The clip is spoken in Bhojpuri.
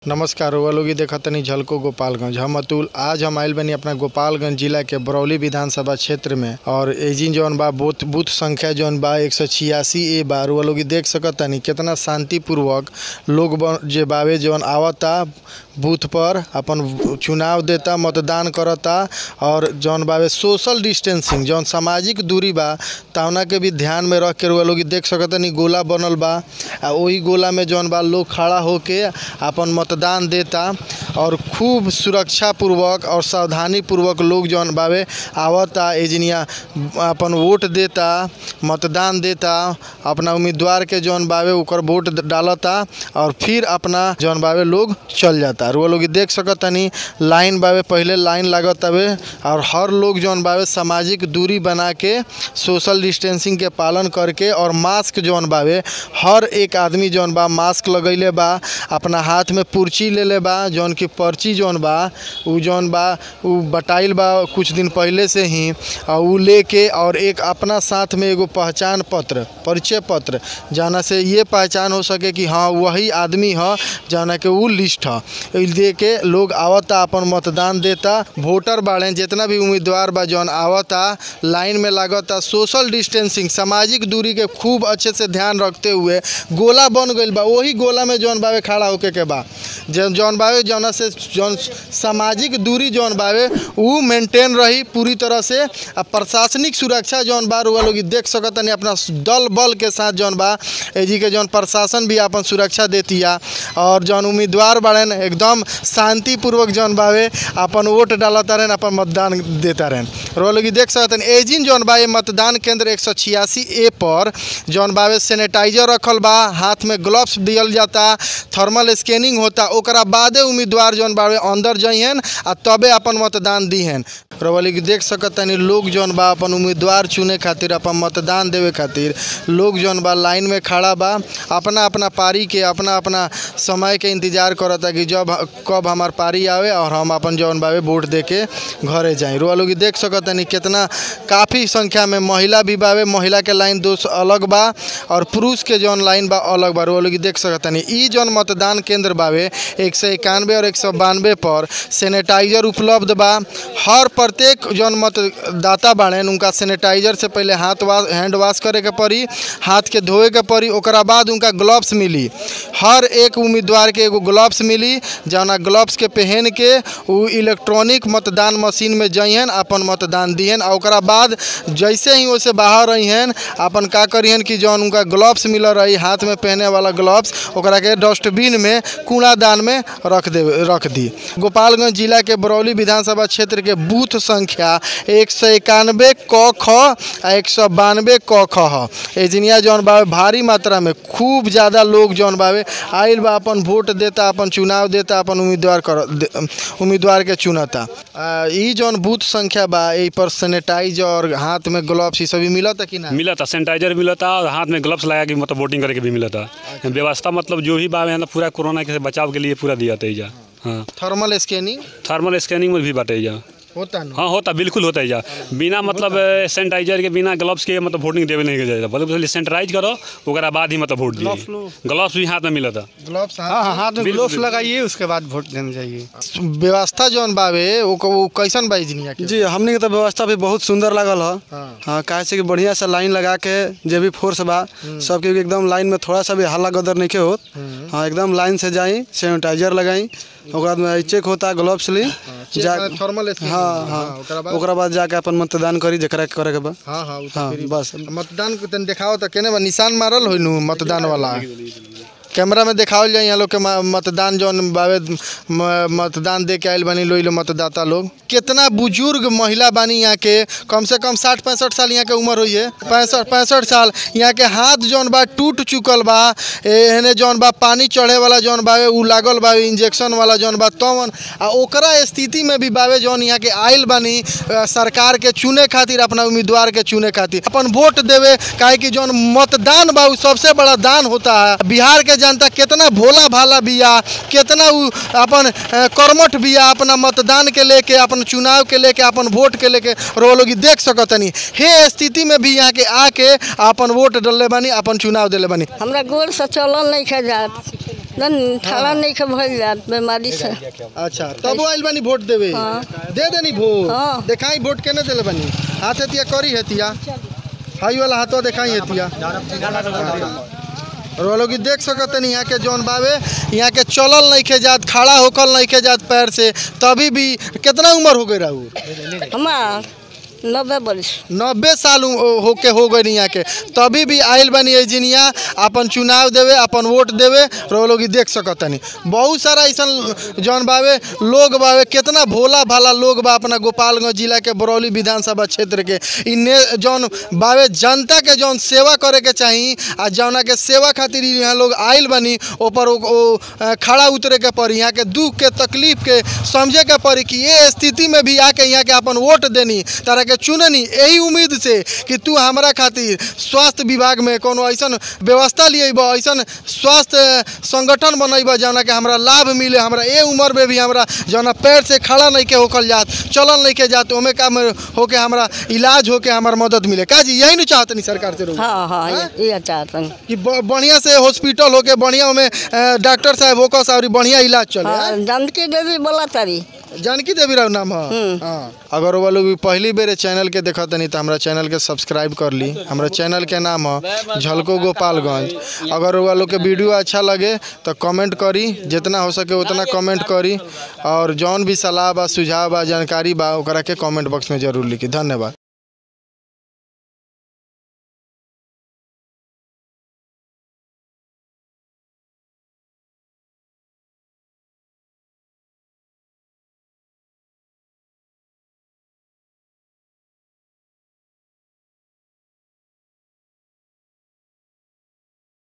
नमस्कार रउआ लोग इ देखतानी झलको गोपालगंज हम अतुल आज हम आइल बानी अपना गोपालगंज जिला के बरौली विधानसभा क्षेत्र में और एजिन जौन बा बूथ बूथ संख्या जौन बा एक सौ छियासी ए बा रउआ लोग इ देख सकतानी केतना शांतिपूर्वक लोग ब- जे बावे जौन आवता बूथ पर अपन चुनाव देता मतदान करता और जौन बावे सोशल डिस्टेंसिंग जौन सामाजिक दूरी बा तवना के भी ध्यान में रख के रउआ लोग इ देख सकतानी गोला बनल बा आ ओही गोला में जौन बा लोग खड़ा होके अपन मतदान देता और खूब सुरक्षा पूर्वक और सावधानी पूर्वक लोग जौन बावे आवता एजनिया अपन वोट देता मतदान देता अपना उम्मीदवार के जौन बावे ओकर वोट द- डालता और फिर अपना जौन बावे लोग चल जाता रुआ लोग इ देख सकतानी लाइन बावे पहले लाइन लागत हवे और हर लोग जौन बावे सामाजिक दूरी बना के सोशल डिस्टेंसिंग के पालन करके और मास्क जौन बावे हर एक आदमी जौन बा मास्क लगैले बा अपना हाथ में पुर्ची लेले बा जौन की पर्ची जौन बा उ जौन बा उ बटाइल बा कुछ दिन पहले से ही और उ लेके और एक अपना साथ में एगो पहचान पत्र परिचय पत्र जाना से ये पहचान हो सके कि हाँ वही आदमी ह जाना के उ लिस्ट ह ई दे के लोग आवता अपन मतदान देता वोटर बाड़े जितना भी उम्मीदवार बा जौन आवता लाइन में लागता सोशल डिस्टेंसिंग सामाजिक दूरी के खूब अच्छे से ध्यान रखते हुए गोला बन गईल बा वही गोला में जौन बावे खड़ा होके के बा जौन जौन बावे जौना से जौन सामाजिक दूरी जौन बावे उ मेंटेन रही पूरी तरह से आ प्रशासनिक सुरक्षा जौन बा रुआ लोग इ देख सकतनी अपना दल बल के साथ जौन बा एजी के जौन प्रशासन भी अपन सुरक्षा देतिया और जौन उम्मीदवार बाड़न एकदम शांतिपूर्वक जौन बावे अपन वोट डालता रहन अपन मतदान देता रहन रुआ लोग इ देख सकतनी एजिन जौन बा ये मतदान केंद्र एक सौ छियासी ए पर जौन बावे सैनिटाइजर रखल बा हाथ में ग्लव्स दियल जाता थर्मल स्कैनिंग होता ओकरा बादे उम्मीदवार जौन बावे अंदर जइहन आ तबे अपन मतदान दिहन रवली के देख सकतानी लोग जौन बा अपन उम्मीदवार चुने खातिर अपन मतदान देवे खातिर लोग जौन बा लाइन में खड़ा बा अपना अपना पारी के अपना अपना समय के इंतजार करता कि जब कब हमार पारी आवे और हम अपन जौन बावे वोट दे के घरे जाई रुआ लोग इ देख सकतानी कितना काफ़ी संख्या में महिला भी बावे महिला के लाइन दो अलग बा और पुरुष के जौन लाइन बा अलग बा रुआ लोग इ देख सकतानी ई जौन मतदान केंद्र बावे एक सौ इक्यानवे और एक सौ बानवे पर सैनिटाइजर उपलब्ध बा हर प्रत्येक जौन मतदाता बाड़ेन उनका सैनिटाइजर से पहले हाथ वाश हैंड वॉश करे के पड़ी हाथ के धोए के पड़ी ओकरा बाद उनका ग्लव्स मिली हर एक उम्मीदवार के एगो ग्लव्स मिली जौना ग्लव्स के पहन के उ इलेक्ट्रॉनिक मतदान मशीन में जइहन अपन मतदान दिहन और ओकरा बाद जैसे ही ओसे बाहर रहिहन अपन का करिहन कि जौन उनका ग्लव्स मिल रही हाथ में पहने वाला ग्लव्स ओकरा के डस्टबिन में कूड़ादान में रख दे रख दी गोपालगंज जिला के बरौली विधानसभा क्षेत्र के बूथ संख्या एक सौ इक्यानवे क ख आ एक सौ बानवे क ख ह एजनिया जौन बावे भारी मात्रा में खूब ज़्यादा लोग जौन बावे आइल बा अपन वोट देता अपन चुनाव देता अपन उम्मीदवार कर दे- उम्मीदवार के चुनता आ, ई जौन बूथ संख्या बा एहि पर सैनिटाइजर हाथ में ग्लव्स ई सभी मिलता कि ना मिलता सैनिटाइजर मिलता और हाथ में ग्लव्स लगा के मतलब वोटिंग करे के भी मिलता व्यवस्था मतलब जो भी बावे है ना पूरा कोरोना के बचाव के लिए पूरा दिया था एजा हाँ थर्मल स्कैनिंग थर्मल स्कैनिंग में भी बाटे एजा होता ना हाँ होता बिल्कुल होता है एजा बिना मतलब सैनिटाइजर के बिना ग्लव्स के मतलब वोटिंग देवे नहीं के जाएगा मतलब पहले सैनिटाइज करो ओकरा बाद ही मतलब वोट दिए ग्लव्स भी हाथ में मिलता ग्लव्स हाँ हाँ हाथ में बिल्कुल, ग्लोव्स लगाइए उसके बाद वोट देने जाइए व्यवस्था जौन बावे वो वो कैसन बा इजनिया के जी हमने के तो व्यवस्था भी बहुत सुंदर लागल है हाँ। हाँ काहे से कि बढ़िया से लाइन लगा के जे भी फोर्स बा सबके एकदम लाइन में थोड़ा सा भी हल्ला गदर नहीं के होत हाँ एकदम लाइन से जाई सैनिटाइजर लगाई ओकरा बाद में चेक होता ग्लव्स ली जा थर्मल स्कैनिंग हाँ हाँ ओकरा बाद ओकरा बाद जाके अपन मतदान करी जकरा के करे के बा हाँ हाँ उ त हाँ, फिर बस। मतदान के तन देखाओ त केने बा निशान मारल होई नु मतदान वाला कैमरा में देखावल जाए यहाँ लोग के म- मतदान जौन बावे म- मतदान दे के आयल बानी लोग लोग मतदाता लोग कितना बुजुर्ग महिला बानी यहाँ के कम से कम साठ पैंसठ साल यहाँ के उम्र हुई है पैंसठ पैंसठ साल यहाँ के हाथ जौन बा टूट चुकल बा एहने जौन बा पानी चढ़े वाला जौन बावे उ लागल बावे इंजेक्शन वाला जौन बा तवन आ ओकरा स्थिति में भी बावे जौन यहाँ के आयल बानी अ, सरकार के चुने खातिर अपना उम्मीदवार के चुने खातिर अपन वोट देवे काहे कि जौन मतदान बा उ सबसे बड़ा दान होता है बिहार के जनता कितना भोला भाला बिया कितना उ अपन अ, कर्मठ बिया अपना मतदान के लेके अपन चुनाव के लेके अपन वोट के लेके रो लोग देख सकतनी हे स्थिति में भी यहाँ के आके अपन वोट डलले बानी अपन चुनाव दिले बानी हमरा गोर से चलल नहीं खे जात न ठाड़ा नहीं के भइल जात बीमारी से अच्छा तब आइल बानी वोट देवे हाँ। दे देनी वोट हाँ। देखाई वोट केने देले बानी हाथ हतिया करी हतिया हाई वाला हाथवा देखाई हतिया और वो लोग इ देख सकत नहीं यहाँ के जौन बावे यहाँ के चलल नहीं के जात खड़ा होकल नहीं के जात पैर से तभी भी कितना उम्र हो गई रहू हमार नब्बे बरिस नब्बे साल उ- होके हो गई यहाँ के तभी भी आयल बनी एजिनिया अपन चुनाव देवे अपन वोट देवे और वो लोग इ देख सकतनी बहुत सारा ऐसा जौन बावे लोग बावे कितना भोला भाला लोग बा अपना गोपालगंज जिला के बरौली विधानसभा क्षेत्र के इन्ने जौन बावे जनता के जौन सेवा करे के चाही आ जौना के सेवा खातिर इ यहाँ लोग आयल बनी ऊपर ओ, ओ अ, खड़ा उतरे के पड़ी यहाँ के दुख के तकलीफ के समझे के पड़ी कि ये स्थिति में भी आके यहाँ के अपन वोट देनी तारा के चुननी यही उम्मीद से कि तू हमारा खातिर स्वास्थ्य विभाग में कोनो ऐसन व्यवस्था लिएब ऐसन स्वास्थ्य संगठन बनैब जौना के हमरा लाभ मिले हमरा ए उम्र में भी हमरा जौना पैर से खड़ा नहीं के होकल जात चलल नहीं के जात ओमे का में होके हमरा इलाज होके हमार मदद मिले का जी यही नहीं चाहतनी सरकार से रहुआ हाँ हाँ हाँ? ये ये चाहतन कि ब- बढ़िया से हॉस्पिटल होके बढ़िया में डॉक्टर साहब होकर और बढ़िया इलाज चले हाँ हाँ? जानकी देवी बोला तारी जानकी देवी राव नाम है हम्म। हाँ अगर वो लोग भी पहली बेर चैनल के देखत नहीं तो हमारा चैनल के सब्सक्राइब कर ली हमारा चैनल के नाम है झलको गोपालगंज अगर वो लोग के वीडियो अच्छा लगे तो कमेंट करी जितना हो सके उतना कमेंट करी और जौन भी सलाह बा सुझाव बा जानकारी बा ओकरा के कमेंट बॉक्स में जरूर लिखी धन्यवाद